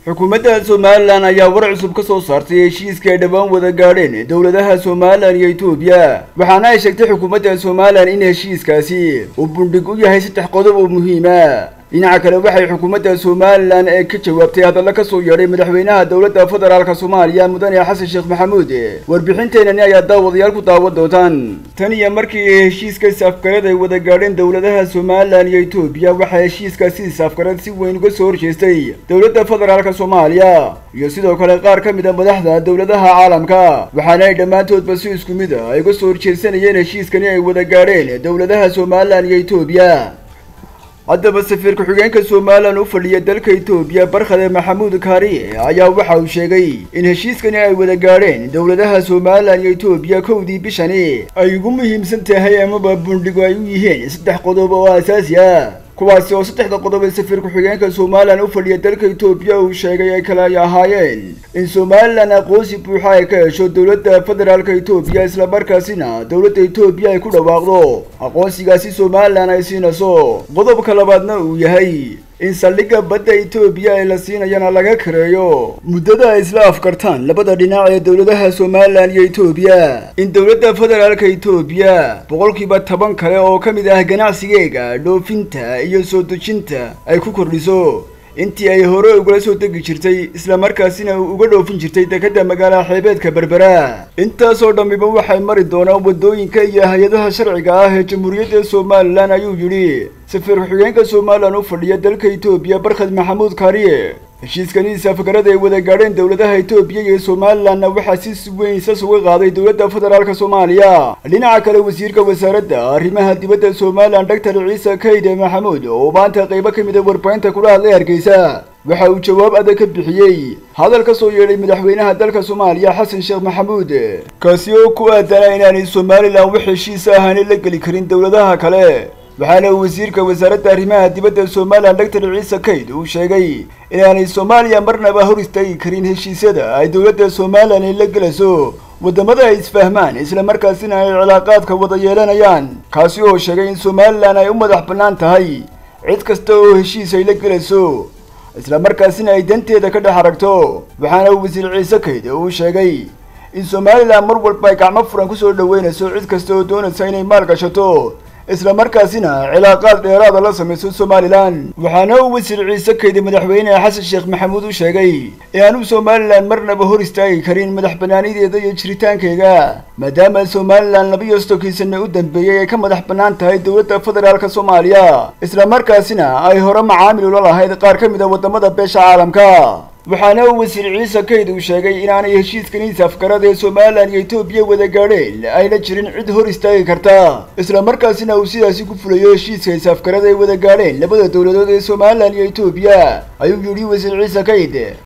xukuumadda somalilan ayaa war cusub ka soo saartay heshiiska ay dhowaan wada gaadheen dowladaha somalilan iyo etoobiya waxaana ay sheegtay xukuumadda somalilan in heshiiskaasi uu bundhig u yahay saddex qodob oo muhiima dhinaca kale waxay xukuumadda somalilan ee ka jawaabtay hadalla ka soo yeedhay madaxweynaha dowladda federaalka soomaaliya mudane xasan sheekh maxamuud warbixinteenani ayaa daawadayaal ku daawan doontaan tan iyo markii heshiiska saafgarad ay wada gaadheen dowladaha somalilan iyo etoobiya waxaa heshiiskaasi saafgarad si weyn uga soo horjeestay dowladda federaalka soomaaliya iyo sidoo kale qaar ka mid a madaxda dowladaha caalamka waxaana ay dhammaantoodba si isku mid a ay uga soo horjeesanayeen heshiiskani ay wada gaadheen dowladaha somalilan iyo etoobiya haddaba safiir ku-xigeenka somalilan u fadhiya dalka etoobiya barkhade maxamuud kaariye ayaa waxa uu sheegay in heshiiskani ay wada gaadheen dowladaha somalilan iyo etoobiya kowdii bishani ay ugu muhiimsan tahay amaba bundhigu ay u yihiin saddex qodob oo asaasi ah kuwaasi oo saddexda qodob ee safiir ku-xigeenka somalilan u fadhiya dalka etoobiya uu sheegay ay kale ay ahaayeen in somalilan aqoonsi buuxa ay ka hesho dowladda federaalka etoobiya islamarkaasina dowladda etoobiya ay ku dhawaaqdo aqoonsigaasi somalilan ay siinayso qodobka labaadna uu yahay in saldhigga badda etoobiya ee la siinayana laga kareeyo muddada ay isla afkartaan labada dhinac ee dowladaha somalilan iyo etoobiya in dowladda federaalka etoobiya boqolkiiba toban kale oo ka mid ah ganacsigeega dhoofinta iyo soo dejinta ay ku kordhiso intii ay hore ugala soo degi jirtay islamarkaasina uga dhoofin jirtay dekedda magaala xeebeedka berbera intaasoo dhammiba waxay mari doonaan waddooyinka iyo hay-adaha sharciga ah ee jamhuuriyadda somalilan ayuu yidhi safiir ku-xigeenka somalilan u fadhiya dalka etoobiya barkhad maxamuud kaariye heshiiskani saafgarada ay wada gaadheen dowladaha etoobiya iyo somalilanna waxaa si weyn sas uga qaaday dowladda federaalka soomaaliya dhinaca kale wasiirka wasaaradda arrimaha dibadda somalilan doctor ciise kayde maxamuud oo maanta qaybo ka mid a warbaahinta kula hadlay hargeysa waxa uu jawaab adag ka bixiyey hadal ka soo yeedhay madaxweynaha dalka soomaaliya xasan sheekh maxamuud kaasi oo ku aadana inaanay somalilan wax heshiisa ahaani la geli karin dowladaha kale waxaana wasiirka wasaaradda arrimaha dibadda somalilan doctor ciise kayd uu sheegay inaanay soomaaliya marnaba hor istaagi karin heshiisyada ay dowladda somalilan ay la gelayso waddamada ay isfahmaan islamarkaasina ay cilaaqaadka wada yeelanayaan kaasi oo sheegay in somalilan ay u madax bannaan tahay cid kasta oo heshiis ay la gelayso islamarkaasina ay danteeda ka dhex aragto waxaana wasiir ciise kayd uu sheegay in somalilan mar walba ay gacmo furan kusoo dhaweynayso cid kasta oo doonaysa inay maal gashato isla markaasina cilaaqaad dheeraada la samayso somalilan waxaana uu wasiir ciise kaydi madaxweyne xasan sheekh maxamuud u sheegay inaanu somalilan marnaba hor istaagi karin madax bannaanideeda iyo jiritaankeega maadaama somalilan labiyo sodonkii sane u dambeeyey ay ka madax bannaan tahay dowladda federaalka soomaaliya islamarkaasina ay hore macaamil ula lahayd qaar ka mid a waddamada beesha caalamka waxaana uu wasiir ciise kayd uu sheegay inaanay heshiiskani saafgarada ee somalilan iyo etoobiya wada gaadheen ayna jirin cid hor istaagi karta islamarkaasina uu sidaasi ku fulayo heshiiska saafgarada ay wada gaadheen labada dowladood ee somalilan iyo etoobiya ayuu yidhi wasiir ciise kayd